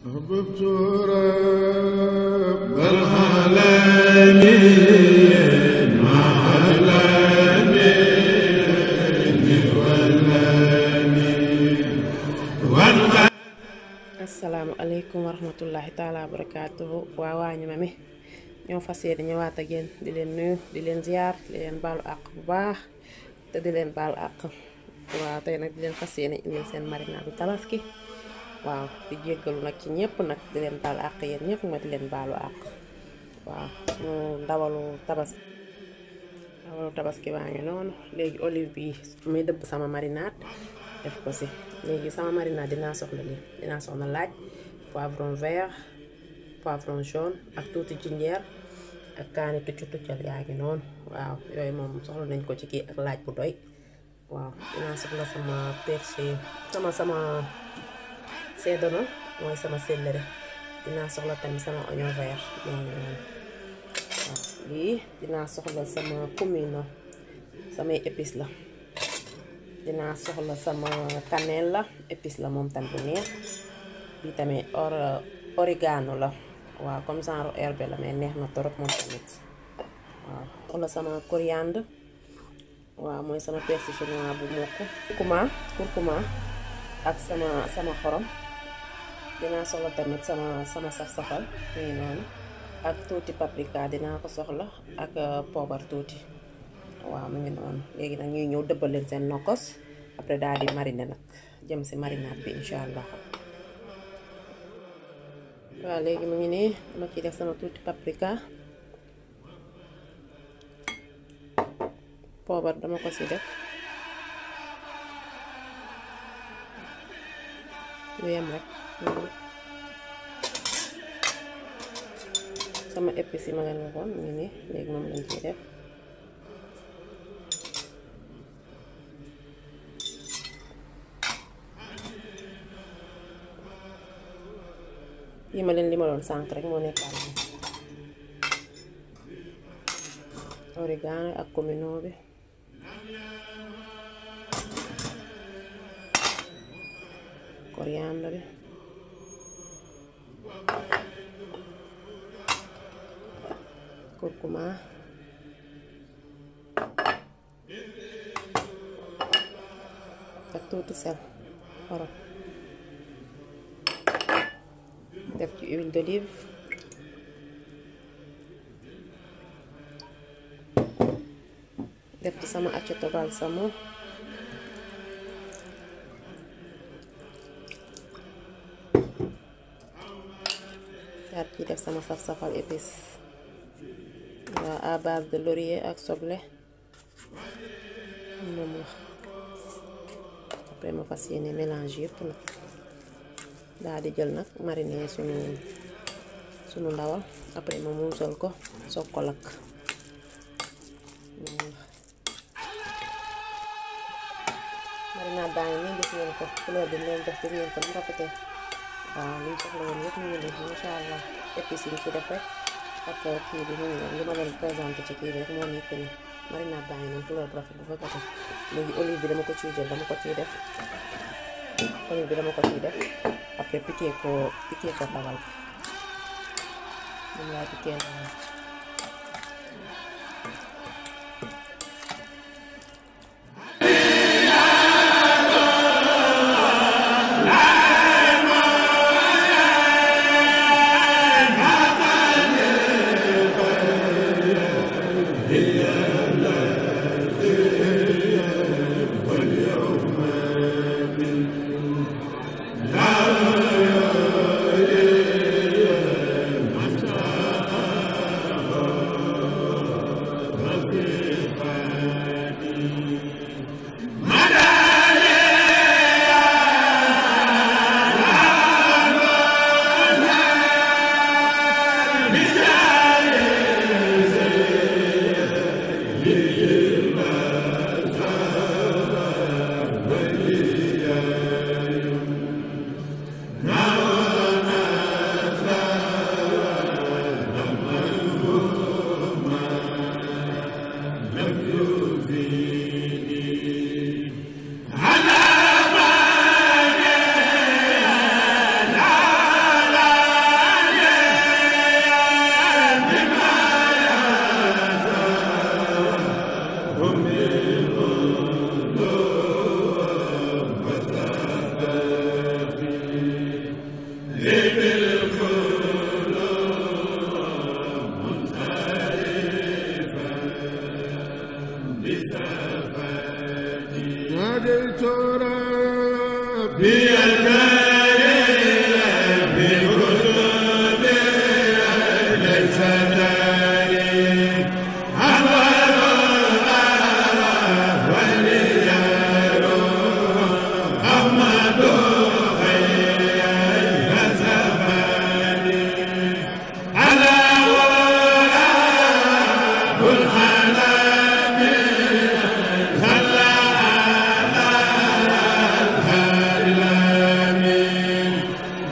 أحببت رب العالمين مع الأمين والأمين asalaamaaleykum wa rahmatullahi taala wa barakaatuhu waa waañu ma mi ñoo fas yéene ñëwaat ak yéen di leen nuyu di leen ziar di leen baalu àq bu baax te di leen baalu àq waaw tey nag di leen fas yéene indil seen marinaadu tabaski waaw di jéggalu nag ci ñëpp nag di leen baalu àq yéen ñëpp ma di leen baalu àq waaw suñu ndawalu tabaski ndawalu tabaski waa ngi noonu léegi olive bi muy dëbb sama marinaat def ko si léegi sama marinade dinaa soxla lii dinaa soxla laaj poivron vert poivron jaune ak tuuti jinjeer ak kaani tuccu tuccal yaa ngi noonu waaw yooyu moom soxla nañ ko ci kii ak laaj bu doy waaw dinaa soxla sama persil sama sama sedano mooy sama céleri dinaa soxla tamit sama oignon vert yaa ngi noonu waaw lii dinaa soxla sama comino samay épices la dinaa soxla sama cannelle la épice la moom tam bu neex bi tamit or origano la waaw comme genre herbe la mais neex na torop moom tamit waaw soxla sama coriandre waaw mooy sama persil chinois bu mokk kurkuma kurkuma ak sama sama xorom dinaa soxla tamit sama sama saf-safal mu ngi noonu ak tuuti paprika dinaa ko soxla ak poobar tuuti waaw mu ngi noonu léegi nag ñuy ñëw dëbbal leen seen nokkos après daal di mariner nag jëm si marinade bi incha allah waaw léegi mu ngi nii dama ciy def sama tuuti paprika poobar dama ko si def lu yem rek sama épices yi ma leen waxoon mu ngi nii léegi moom lañ ciy def yi ma leen li ma doon sànq rek moo nekkaat ni origano ak comino bi coriandre bi curcuma ak tuuti sel xorom def ci huile d'olive def ci sama aceto balsamo daal ci def sama saf-safal épice waa à base de laurier ak soble moom la après ma fas yéene mélange yëpp nag daal di jël nag mariner sunu sunu ndawal après ma muusal ko soog ko lakk marinade baa ngi nii gis ngeen ko couleur bi leen def gis ngeen ko mu rafetee waaw liñ soxla woon yëpp ñu ngi nii masha allah épices yi ci def rek ak kii bi mu ngi li ma leen présenté ci kii bi rek moo nekk nii marinade baa ngi nii couleur bu rafet bu fa ko léegi olive bi dama ko ciy jël dama ko ciy def olive bi dama ko ciy def après piqué ko piqué ko ndawal moom laa piqué ndawal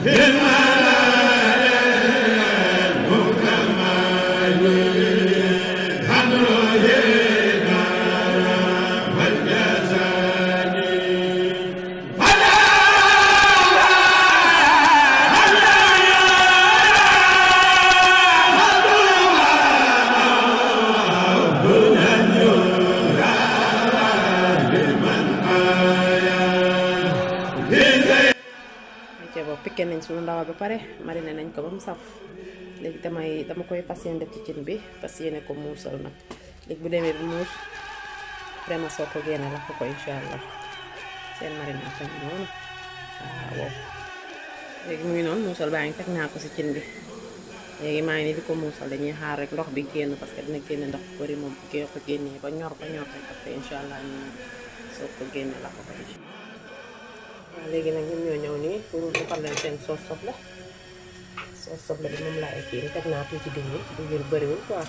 ce boobu piqué nañ suñu ndawal ba pare mariné nañ ko ba mu saf léegi damay dama koy fas yéene def ci cin bi fas yéene ko muusal nag léegi bu demee bi muus vraiment soo ko génne la ko ko incha allah seen marinade tamit noonu waaw léegi mu ngi noonu muusal baa ngi teg naa ko si cin bi léegi maa ngi nii di ko muusal dañuy xaar rek ndox bi génn parce que dina génne ndox bu bëri moom bu ko génnee ba ñor ba ñor rek après incha allah ñu soo ko génne la ko ko incha waaw léegi nag ñun ñoo ñëw nii pour defal leen seen sauce soble sauce soble bi moom laay kii teg naa tuuti diw bi diw bi bëriwul quoi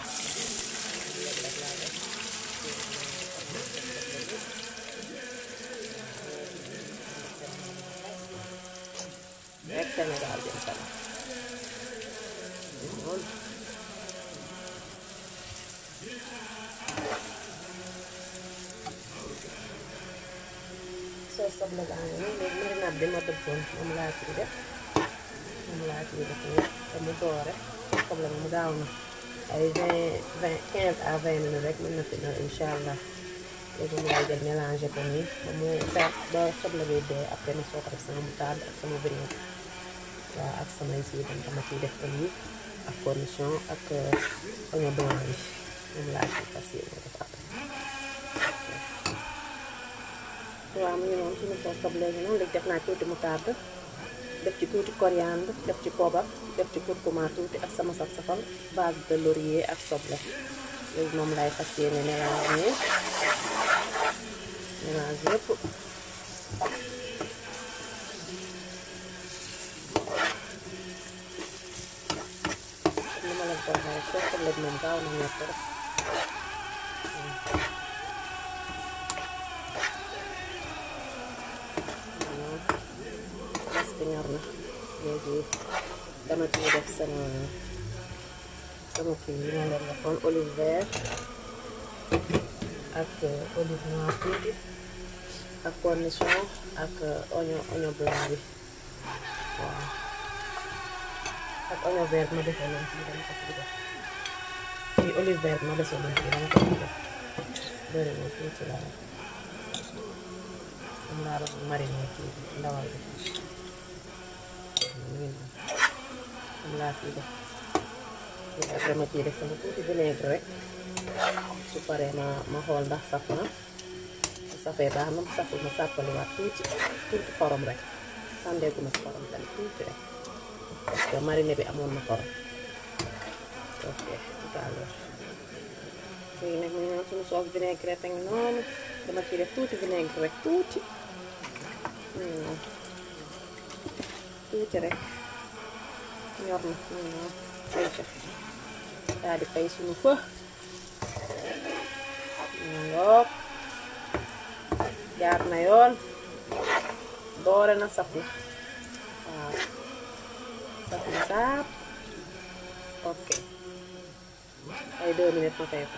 rek Sénégal jëm kanam noonu sauce soble baa ngi nii léegi marinade bi ma dëppoon moom laa ciy def moom laa ciy def nii te mu doore soble bi mu gaaw na ay vingt vingt quinze à vingt minutes rek mën na fi ñor incha allah léegi mu lay jël mélangé ko nii ba mu fer ba soble bi dee après ma soo ko def sama moutarde ak sama vinaigre waaw ak samay si itam dama ciy def olive ak cornichon ak oignon blanc bi moom laa ciy fas yéene def après waaw mu ngi noonu suñu soos soble gi noonu léegi def naa tuuti moutarde def ci tuuti coriandre def ci poobar def ci curcuma tuuti ak sama saf safal base de laurier ak soble léegi moom lay fas yéene mélange mélange yëpp li ma leen ko waxee rek soos soble bi moom gaaw na ñor rek presque ñor na léegi dama ciy def sama sama kii yi ma leen waxoon olive vert ak olive noir tuuti ak cornichon ak oignon oignon blanc bi waaw ak oignon vert ma defoon noonu fii dama ko ci def fii olive vert ma defoon noonu fii dama ko ci def bëri na tuuti laa def am laa doon mariné kii ndawal bi am laa ciy def léegi après ma ciy def sama tuuti vinaigre rek su paree ma ma xool ndax saf na su safee baax na mu saful ma sàppaliwaat tuuti tuuti xorom rek sàndeegu ma si xorom tamit tuuti rek parce que mariné bi amoon na xorom ok tout à l'heure léegi nag mu ngi noonu suñu soos vinaigre te ngi noonu dama ciy def tuuti vinaigre rek tuuti tuuti rek ñor na mu ngi noonu ayca daal di fay suñu fë ngoog jaar na yoon doore na saf na waaw saf na saap ok ay deux minutes ma fay ko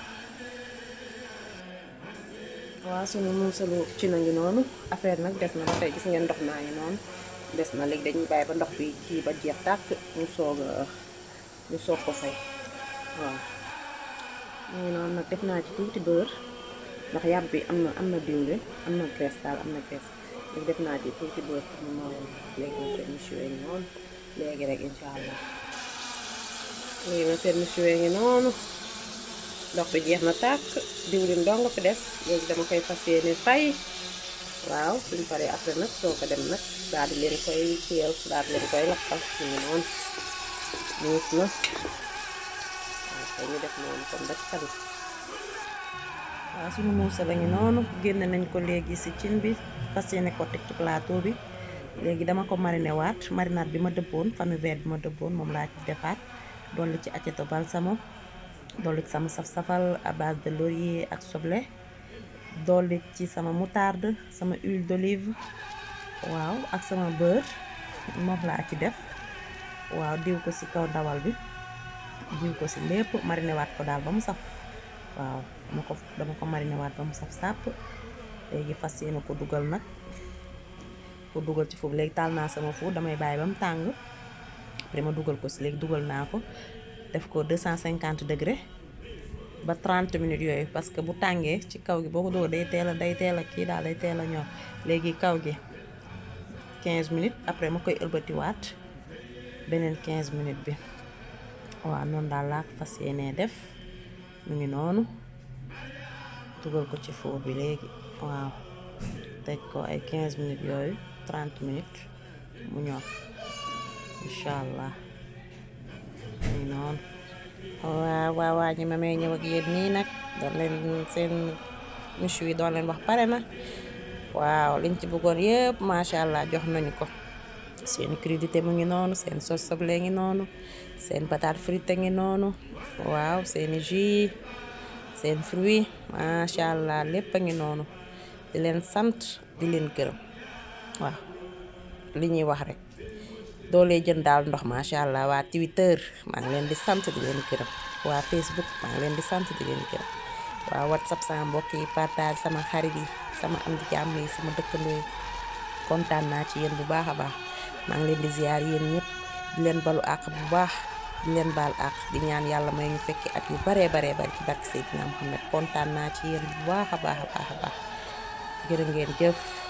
waaw suñu muusalu ci na ngi noonu affaire nag des na ba tey gis ngeen ndox naa ngi noonu des na léegi dañuy bàyyi ba ndox bi kii ba jeex tàkk ñu soog a ñu soog ko fay waaw mu ngi noonu nag def naa ci tuuti beurre ndax yàpp bi am na am na diwlin am na graisse daal am na graisse léegi def naa ci tuuti beurre pour mu nooyal léegi ma seen méchoué ngi noonu léegi rek incha allah léegi ma seen méchoué ngi noonu ndox bi jeex na tàkk diwlin dong fi des léegi dama koy fas yéene fay waaw suñ paree après nag soo ko dem nag daal di leen koy kiyal daal di leen koy lakkal ñu ngi noonu muus na waaw kay ñu def noonu comme rek tamit waaw suñu muusa la ngi noonu génne nañ ko léegi si cin bi fas yéene ko teg ci plateau bi léegi dama ko mariné waat marinade bi ma dëbboon famille vert bi ma dëbboon moom laa ci defaat dolli ci aceto balsamo dolli ci sama saf-safal à base de laurier ak soble dolli ci sama moutarde sama huile d'olive waaw ak sama beurre moom laa ci def waaw diw ko ci kaw ndawal bi diw ko ci lépp mariné waat ko daal ba mu saf waaw dama ko dama ko mariné waat ba mu saf sàpp léegi fas yéene ko dugal nag ko dugal ci foofu léegi taal naa sama four damay bàyyi ba mu tàng après ma dugal ko ci léegi dugal naa ko def ko 250 degré ba 30 minutes yooyu parce que bu tàngee ci kaw gi boo ko dugal day teel a day teel a kii daal day teel a ñor léegi kaw gi 15 minutes après ma koy ëlbatiwaat beneen 15 minutes bi waaw noonu daal laa ko fas yéenee def mu ngi noonu dugal ko ci four bi léegi waaw teg ko ay 15 minutes yooyu 30 minutes mu ñor incha allah mu ngi noonu waaw waaw waa ñi ma may ñëw ak yéen nii nag doon leen seen michu yi doon leen wax pare na waaw liñ ci bëggoon yëpp macha allah jox nañu ko seen crudité mu ngi noonu seen sos soble ngi noonu seen patate frite ngi noonu waaw seeni jus seen fruit macha allah lépp a ngi noonu di leen sant di leen gërëm waaw li ñuy wax rek doolee jën daal ndox macha allah waa Twitter maa ngi leen di sant di leen gërëm waa Facebook maa ngi leen di sant di leen gërëm waa WhatsApp sama mbokk yi partage sama xarit yi sama am di jàmm yi sama dëkkandoo yi kontaan naa ci yéen bu baax a baax maa ngi leen di ziar yéen ñëpp di leen balu àq bu baax di leen baal àq di ñaan yàlla may ñu fekki at yu baree baree bari ci barke Seydina Muhammad kontaan naa ci yéen bu baax a baax a baax a baax jërë ngeen jëf